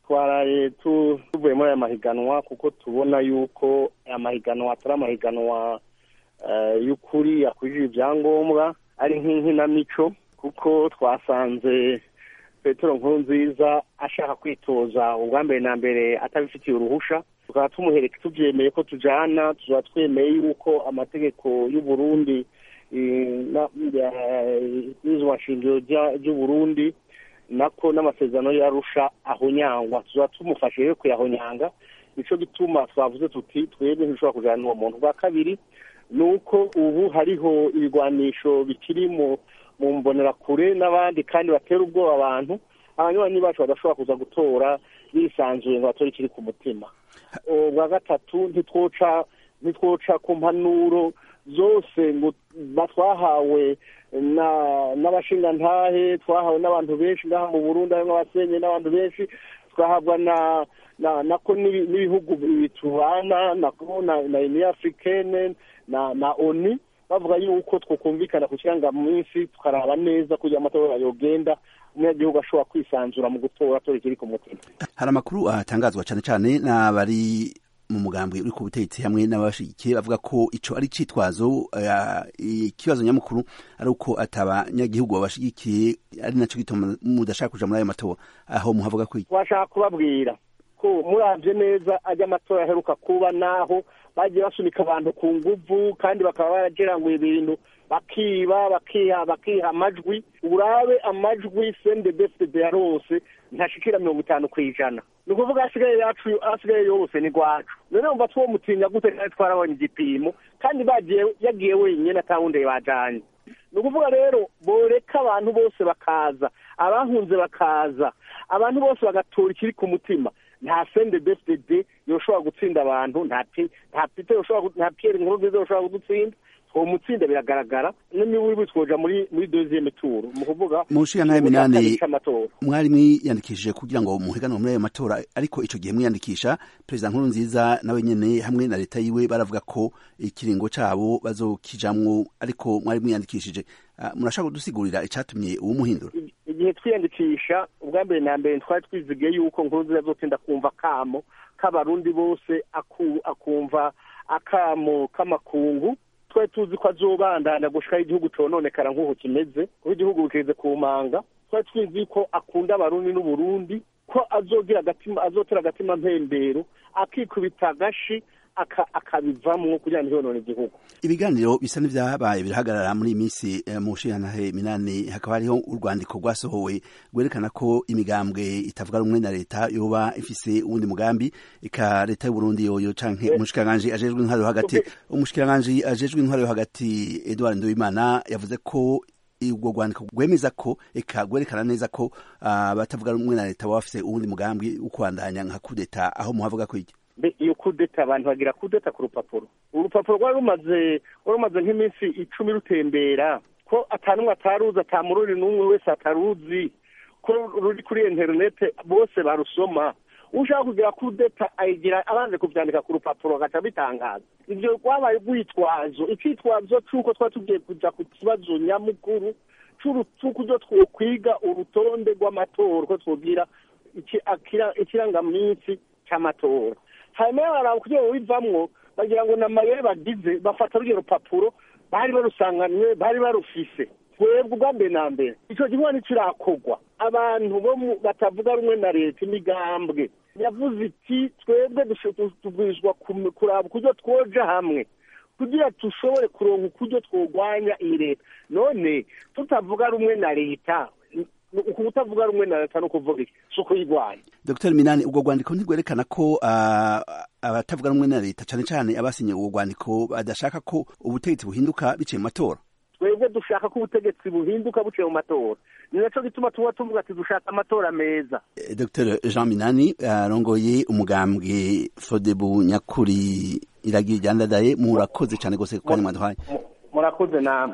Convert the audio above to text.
twaraye tuvuye muri aya mahiganwa kuko tubona yuko aya mahiganwa atari amahiganwa y'ukuri yakwije ibyangombwa ari nk'inkinamico kuko twasanze petero nkuru nziza ashaka kwitoza ubwa mbere na mbere atabifitiye uruhusha tukaba tumuhereka tubyemeye ko tujyana tuba twemeye yuko amategeko y'uburundi n'izwa shingiro ry'uburundi nako n'amasezerano yarusha ahonyangwa tuba tumufashe rero kuyahonyanga nicyo gituma twavuze tuti twebwe ntishobora kujyana n'uwo muntu bwa kabiri ni uko ubu hariho ibigwanisho bikiri mu mu mbonerakure n'abandi kandi batera ubwoba abantu abanywanyi bacu badashobora kuza gutora bisanzuye ngo batore ikiri ku mutima ubwa gatatu ntitwoca ntitwoca ku mpanuro zose ngo batwahawe n'abashingantahe twahawe n'abantu benshi ngaha mu burundi harimo abasenye n'abantu benshi twahabwa na nako n'ibihugu bitubana nako na uniyo africaine na na oni bavuga yuko twakumvikana ku kirangaminsi tukaraba neza kugira amatora yogenda umunyagihugu ashobora kwisanzura mu gutora atora ikiri ku mutima hari amakuru atangazwa cyane cyane n'abari mu mugambi uri ku butegetsi hamwe n'abashigikiye bavuga ko ico ari citwazo ikibazo nyamukuru ari uko atabanyagihugu babashigikiye ari naco gituma mudashaka kuja muri ayo matora aho muhavuga ko twashaka kubabwira ko muravye neza ajya amatora aheruka kuba naho bagiye basunika abantu ku nguvu kandi bakaba barageranguye ibintu bakiba bakiha bakiha amajwi urabe amajwi sendebefd yarose ntashikira mirongo itanu ku ijana ni ukuvuga asigaye yacu asigaye yose ni gwacu none wumva two mutinya gute kandi twarabonye igipimo kandi bagiye yagiye wenyine atawundi bajanye ni ukuvuga rero boreka abantu bose bakaza abahunze bakaza abantu bose bagatora ikiri ku mutima nta sende besitede yoshobora gutsinda abantu nta pite nta piyeri nkuru nziza yoshobora kudutsinda uwo mutsinda biragaragara n'imiburiburi twoja muri muri deuxième tour mu kuvuga mu nshinga minani mwari mwiyandikishije kugira ngo muhiganwe muri ayo matora ariko ico gihe mwiyandikisha perezida nkuru nziza nawe nyene hamwe na leta yiwe baravuga ko ikiringo cabo bazokijamwo ariko mwari mwiyandikishije murashaka kudusigurira icatumye uwumuhindura igihe twiyandikisha ubwa mbere na mbere twari twizigiye yuko nkuru nziza azotsinda kumva akamo k'abarundi bose akumva akamo k'amakungu twari tuzi ko azobandanya gushikaho igihugu cononekara nk'uko kimeze kuko igihugu bikeze ku manga twari tuzi ko akunda abarundi n'uburundi ko azogira agatima azotera agatima mpembero akikubita agashi akabivamwo kugira ngo ntiyonone igihugu ibiganiro bisa n'ivyabaye birahagarara muri iyi minsi mu nshingantahe minani hakaba hariho urwandiko rwasohowe rwerekana ko imigambwe itavuga rumwe na leta yoba ifise uwundi mugambi eka leta y'uburundi yoyo canke umushikiranganji ajejwe intwaro yo hagati umushikiranganji ajejwe intwaro yo hagati edward nduwimana yavuze ko ubwo rwandiko rwemeza ko eka rwerekana neza ko abatavuga rumwe na leta baba bafise uwundi mugambi wo kubandanya nka kudeta aho muhavuga ko iki iyo kudeta abantu bagira kudeta ku rupapuro urupapuro rwari rumaze rwari rumaze nk'iminsi icumi rutembera ko atanumwe ataruzi atamururi n'umwe wese ataruzi ko ruri kuri interinete bose barusoma ushaka kugira kudeta ayigira abanze kubyandika ku rupapuro agaca bitangaza ibyo rwabaye urwitwazo icyitwazo cy'uko twari tugiye kujya ku kibazo nyamukuru cy'uburyo twokwiga urutonde rw'amatora ko twubwira ikirangaminsi cy'amatora hanyuma baraba kugira ngo bivamwo bagira ngo namayeri bagize bafata urwo rupapuro bari barusanganywe bari barufise twebwe ubwa mbere na mbere icyo gihugu ntikirakorwa abantu bo batavuga rumwe na leta imigambwe yavuze iti twebwe tubwirizwa kuraba ukuryo twoja hamwe kugira dushobore kuronka ukuryo twogwanya iyi leta none tutavuga rumwe na leta uku kutavuga rumwe na leta no kuvuga iki si ukuyigwanya dr minani ubwo rwandiko ntirwerekana ko abatavuga rumwe na leta cyane cyane abasinye ubwo rwandiko badashaka ko ubutegetsi buhinduka biciye mu matora twebwe dushaka ko ubutegetsi buhinduka buciye mu matora ni nacyo gituma tuba tuvuga ati dushaka amatora meza dr jean minani arongoye umugambwe fodebu nyakuri iragira iryandadaye murakoze cyane rwose ku kanya mwaduhaye murakoze namwe